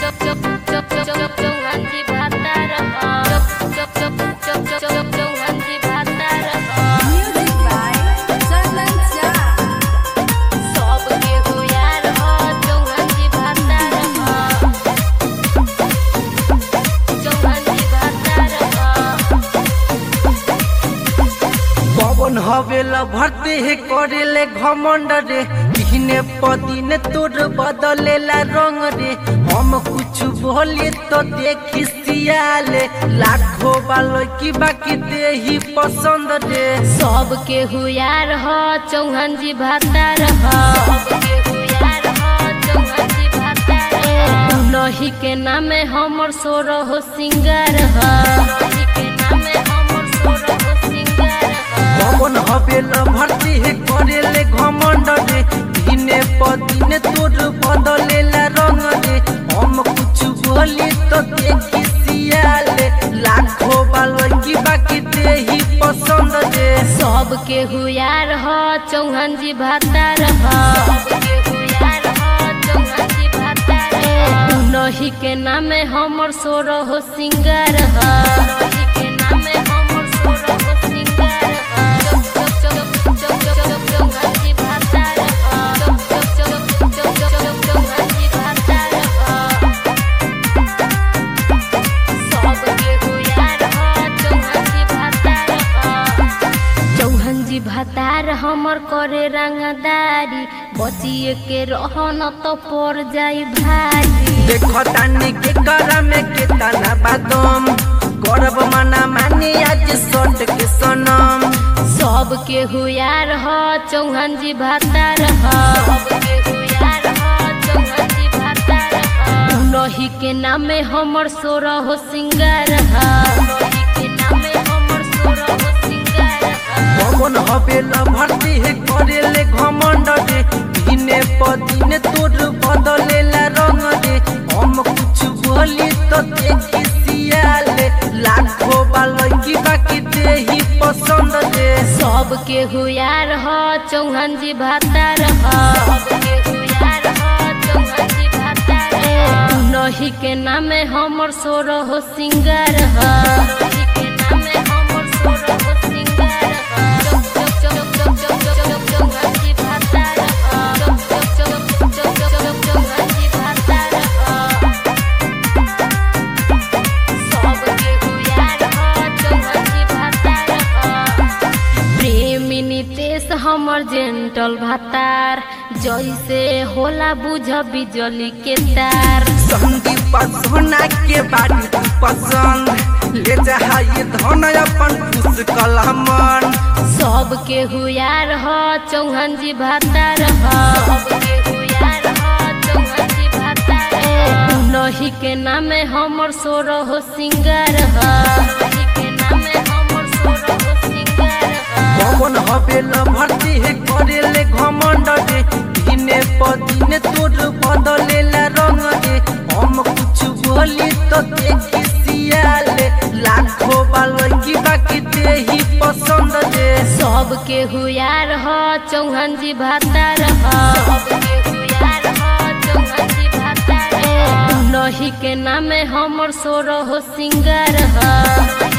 चौहानजी भातार चौहानजी भातार Music by Chandan Shah. सबके हो यार हो चौहानजी भातार चौहानजी भातार पवन हवेला भरते हे करेले घमंड रे दिने पदिने तोर बदलेला रंग रे हम कुछ बोले तो देखी सियाले लाखों बालो की बाकी दे ही पसंद रे सबके हुयार हो चौहानजी भातार हो उनही के नामे हमर सोर हो सिंगार हो पवन हवेला भरते हे करेले घमंड रे दिने पदिने तोर बदलेला रंग रे हम कुछ बोले तो देखी सियाले लाखों बालो की बाकी दे ही पसंद रे सबके हुयार हो चौहानजी भातार हो उनही के नामे हमर सोर हो सिंगार हो चौहानजी भातार हमर करे रंगदारी बचिए के रहन तो पड़ जाई भारी देखो तानी के करा में के तना बादम करब मना मानी आज सट के सनम सबके हुयार हो चौहानजी भातार हो उनही के नामे हमर सोर हो सिंगार हो पवन हवेला भरती है करेले घमंड रे दिने पदिने तोर बदलेला रंग रे हम कुछ बोली तो देखी सियाले लाखों बालो की बाकी दे ही पसंद रे सबके हुयार हो चौहानजी भातार हो उनही के नामे हमर सोर हो सिंगार हो प्रेमी नितेश हमर जेंटल भातार जैसे होला बुझ बिजली के तार संदीप सोना के बारी तू पसंद ले जा ये धन अपन खुश कलमन सबके हुयार हो चौहानजी भातार हो उनही के नामे हमर सोर हो सिंगार हो पवन हवेला भरती है करेले घमंड रे दिने पदिने तोर बदलेला रंग रे हम कुछ बोली तो देखी सियाले लाखों बालो की बाकी दे ही पसंद रे सबके हुयार हो चौहानजी भातार हो उनही के नामे हमर सोर हो सिंगार हो